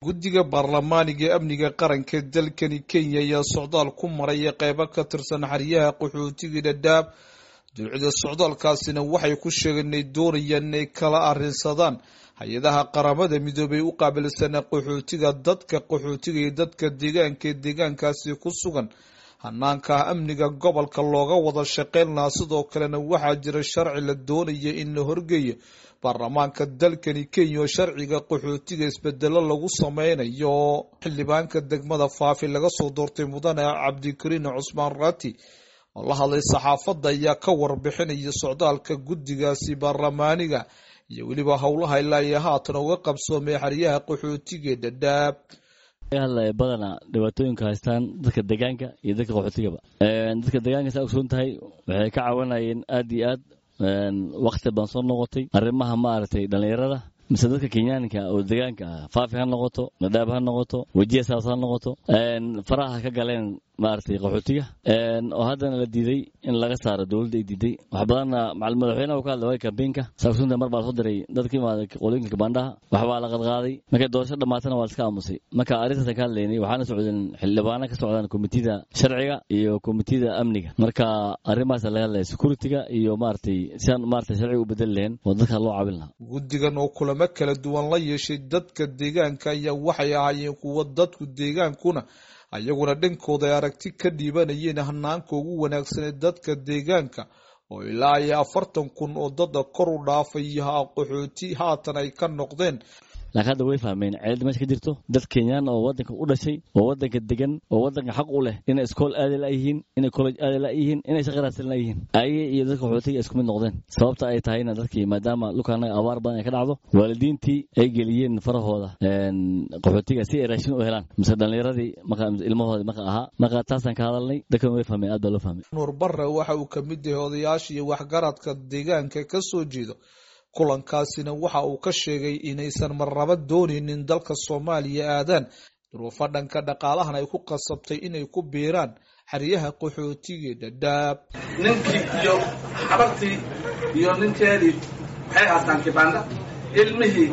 guddiga baarlamaaniga ee amniga qaranka dalkani kenya ayaa socdaal ku maraya qeybo ka tirsan xeryaha qaxootiga dhadhaab dulcida socdaalkaasina waxay ku sheegeen inay doonayaan inay kala arrinsadaan hay-adaha qaramada midoobay u qaabilsana qaxootiga dadka qaxootiga iyo dadka deegaanka ee deegaankaasi ku sugan hanaanka amniga gobolka looga wada shaqeyn lahaa sidoo kalena waxaa jira sharci la doonaya in la horgeeyo baarlamaanka dalkani kenya oo sharciga qaxootiga isbedelo lagu sameynayo xildhibaanka degmada faafi laga soo doortay mudane cabdikariin cusmaan raati oo la hadlay saxaafadda ayaa ka warbixinaya socdaalka guddigaasi baarlamaaniga iyo weliba howlaha ilaa iyo haatan uga qabsoomay xeryaha qaxootiga ee dhadhaab hadlaya badana dhibaatooyinka haystaan dadka deegaanka iyo dadka qaxootigaba dadka deegaanka saa ogsoon tahay waxay ka caawinayeen aad iyo aad wakti baan soo noqotay arrimaha maaragtay dhallinyarada mise dadka kenyaanka oo deegaanka ah faafi ha noqoto nadhaab ha noqoto wejiya saas ha noqoto faraha ka galeen maaragtay qaxootiga oo haddana la diiday in laga saaro dowladda ay diiday wax badanna macal madaxweynaha ka hadlay kambeynka saaksunta mar baa la soo diray dadkii imaaday qolooyinka kabaandhaha waxbaa la qadqaaday markay doorasho dhammaatana waa la iska aamusay marka arrintaasaan ka hadlaynay waxaana socdeen xildhibaano ka socdaan komitida sharciga iyo komitida amniga marka arrimahaasa laga hadlaya security-ga iyo maaragtay sidaan maaragtay sharciga u bedeli lahayn oo dadka loo caawin lahaa guddigan oo kulamo kala duwan la yeeshay dadka deegaanka ayaa waxay ahaayeen kuwo dadku deegaankuna ayaguna dhankooda ay aragti ka dhiibanayeen hanaanka ugu wanaagsan ee dadka deegaanka oo ilaa iyo afartan kun oo dada kor u dhaafay qaxooti haatan ay ka noqdeen laakiin hadda way fahmeen ceelada meesha ka jirto dad kenyaan oo wadanka u dhashay oo wadanka degan oo wadanka xaq u leh inay iskool aadi layihiin inay college aadi layihiin inay shaqo raadsan layihiin ayaga iyo dadka qaxootiga isku mid noqdeen sababta ay tahayna dadkii maadaama dhulkaanaga abaar badan ay ka dhacdo waalidiintii ay geliyeen farahooda qaxootiga si ay raashin u helaan mise dhallinyaradii ilmahoodii marka ahaa marka taasaan ka hadalnay dadkan way fahmeen aad baa loo fahmay nuur barre waxa uu kamid yahay odayaasha iyo waxgaradka deegaanka ka soo jeedo kulankaasina waxa uu ka sheegay inaysan marnaba doonaynin dalka soomaaliya aadaan duruufo dhanka dhaqaalahan ay ku qasabtay inay ku biiraan xeryaha qaxootiga dhadhaab ninkii iyo xabartii iyo ninkeedii waxay haastaan kibaanda ilmihii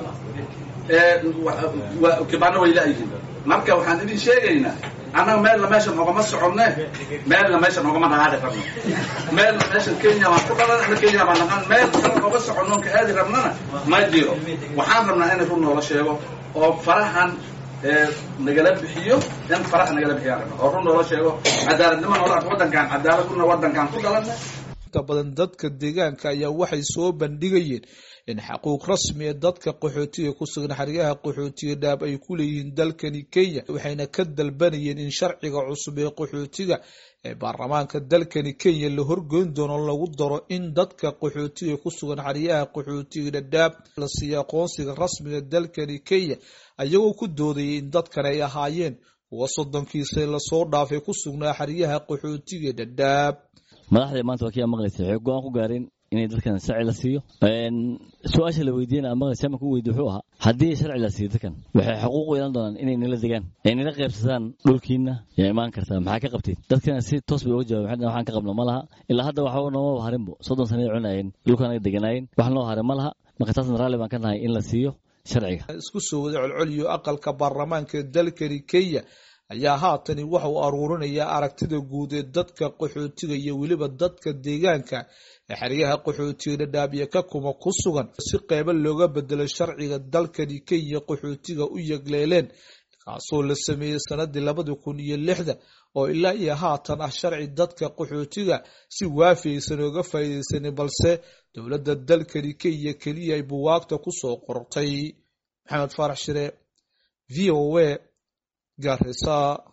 kibaanda way laayihiin marka waxaan idin sheegaynaa annaga meelna meeshan ogama soconne meelna meeshan ogama dhaqaaqi rabno meelna meeshan kenya baan ku dhalan ana kenya baan dhaqan meel kale oga soconno ka aadi rabnana ma jiro waxaan rabnaa in run noola sheego oo farahan nagala bixiyo in faraha nagala bixiyaan rabna oo run noola sheego cadaaladnimo noola arko waddankaan cadaalad kuna waddankaan ku dhalanna inta badan dadka deegaanka ayaa waxay soo bandhigayeen in xaquuq rasmi ee dadka qaxootiga ku sugan xeryaha qaxootiga dhaab ay ku leeyihiin dalkani kenya waxayna ka dalbanayeen in sharciga cusub ee qaxootiga ee baarlamaanka dalkani kenya la horgoyn doono lagu daro in dadka qaxootiga ku sugan xeryaha qaxootiga dhadhaab la siiya aqoonsiga rasmiga dalkani kenya ayagoo ku doodayay in dadkan ay ahaayeen kuwa soddonkiisa lasoo dhaafay ku sugnaa xeryaha qaxootiga dhadhaab madaxda maanta waa kii maqlaysay waxay go-aan ku gaareen inay dadkan sharci la siiyo su-aasha la weydiiyana maqlays shamanka u weydiy wuxuu ahaa haddii sharci la siiyo dadkan waxay xuquuq u yeelan doonaan inay nala degaan ay nala qaybsadaan dhulkiina yaa imaan kartaa maxaa ka qabteen dadkana si toos bay uga jawaben waxaan ka qabno ma laha ilaa hadda waxba noomaba harinbo soddon sana ay cunayeen dhulkaanaga deganaayeen wax noo harin ma laha marka taasna raalli baan ka nahay in la siiyo sharciga isku soo wada colcoliyo aqalka baarlamaanka dalkani kenya ayaa haatani waxa uu aruurinayaa aragtida guud ee dadka qaxootiga iyo weliba dadka deegaanka ee xeryaha qaxootiga dhadhaabiya ka kuma ku sugan si qeybo looga bedelo sharciga dalkani kenya qaxootiga u yegleeleen kaasoo la sameeyey sanadii labadi kun iyo lixda oo ilaa iyo haatan ah sharci dadka qaxootiga si waafi aysan ooga faa'iideysanin balse dowladda dalkani kenya keliya ay buwaagta kusoo qortay maxamed faarax shire v o a garisa